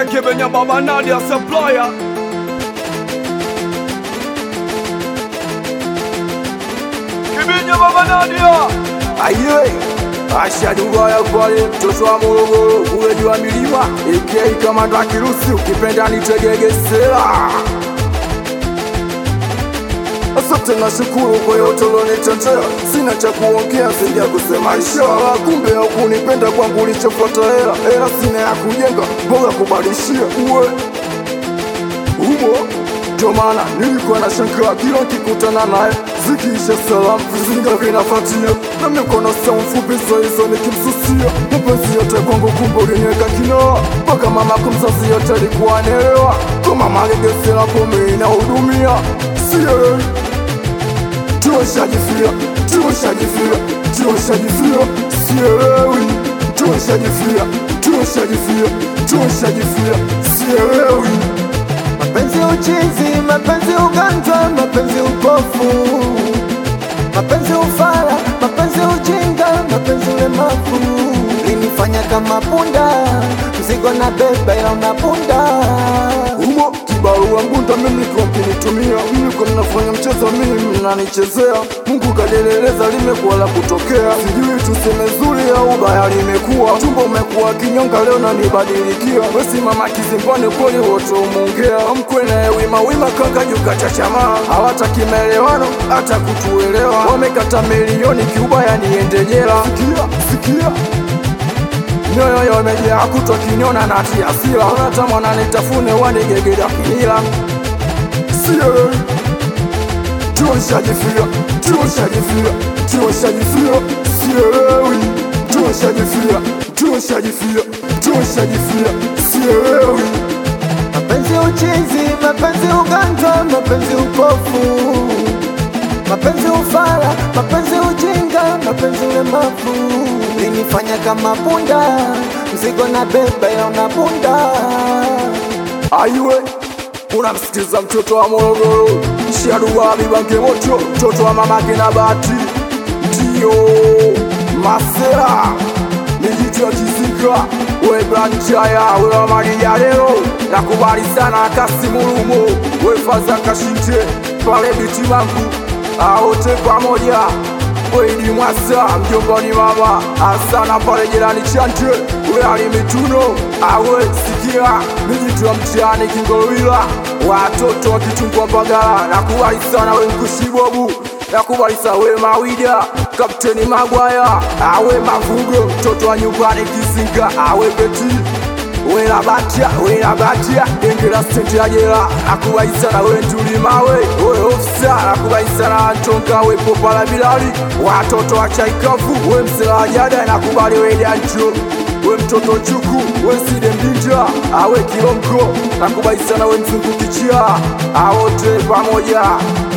Kibenya Kibenya Baba Nadia Supplier Kibenya Baba Nadia Aye, Asha Dubaya pale mtoto wa Morogoro kule juu ya milima AK kama ndo kirusi ukipenda nitegegesela Asante na shukuru kwa yote ulionitetea, sina cha kuongea zaidi ya kusema inshallah. Kumbe hakunipenda kwangu ulichofuata hela, hela sina ya kujenga, bora kubadilishia uwe humo ndio maana nilikuwa na shangaa kila nikikutana naye, zikiisha salamu vizinga vinafuatia na mikono saa mfupi hizo nikimsusia mapenzi yote kwangu, kumbe uliniweka kinoa mpaka mama kumzazi yote alikuwa anaelewa kwa mama gegesela pombe inahudumia sielewi tuoshajifia tuoshajifia tuoshajifia sielewi tuoshajifia tuoshajifia tuoshajifia sielewi Mapenzi uchizi, mapenzi uganjwa, mapenzi upofu, mapenzi ufara, mapenzi ujinga, mapenzi ulemavu. Linifanya kama punda, mzigo na beba ila unapunda. humo kibarua mbunda mimi kwa mkinitumia mliko mnafanya mchezo mimi mnanichezea Mungu kadeleleza limekuwa la kutokea sijui tuseme zuri au baya limekuwa tumbo umekuwa kinyonga leo nanibadilikia wesi mama kizimbani kweli wote umeongea mkwe naye wima wima kanga juka cha chamaa hawataki maelewano hata kutuelewa wamekata milioni kiubaya niende jela sikia sikia Nyoyo yo imejaa kutwa kinyona na tia hasira Unatamana nitafune wanigegeda kinila Sio Tuoshajifia, tuoshajifia, tuoshajifia Sielewi Tuoshajifia, tuoshajifia, tuoshajifia Sielewi Mapenzi uchizi, mapenzi uganjwa, mapenzi upofu, mapenzi ufara, mapenzi ujinga, mapenzi ulemavu. Linifanya kama punda, mzigo na beba ila unapunda. Aiwe unamsikiza mtoto wa Morogoro Shaduwa Bibange Moto mtoto wa mamake na Bahati ndio Masera Nijitu ya Kizinga we Branchaya we wa Maria leo nakubali sana Kasimulumo we Faza Kashinte pale biti mangu aote pamoja Weidi Mwasa mjombani mama asana pale jirani Chante we Ali Mituno awe sikia nijitwa mtiani Kingolwila watoto wa Kitungwa Mbagala nakubali sana we Mkushibobu nakubali sana we Mawida Kapteni Magwaya awe Mavugo mtoto wa nyumbani Kizinga awe Beti wela batia wela batia engera sente ya jela akubaisana we ntulimawe we ofisa akubaisana antonga we popala bilali watoto wa chaikavu we msela wa jada nakubali we dancho we mtoto chuku we side mdinja awe kilongo nakubaisana we mzungu kichia awote pamoja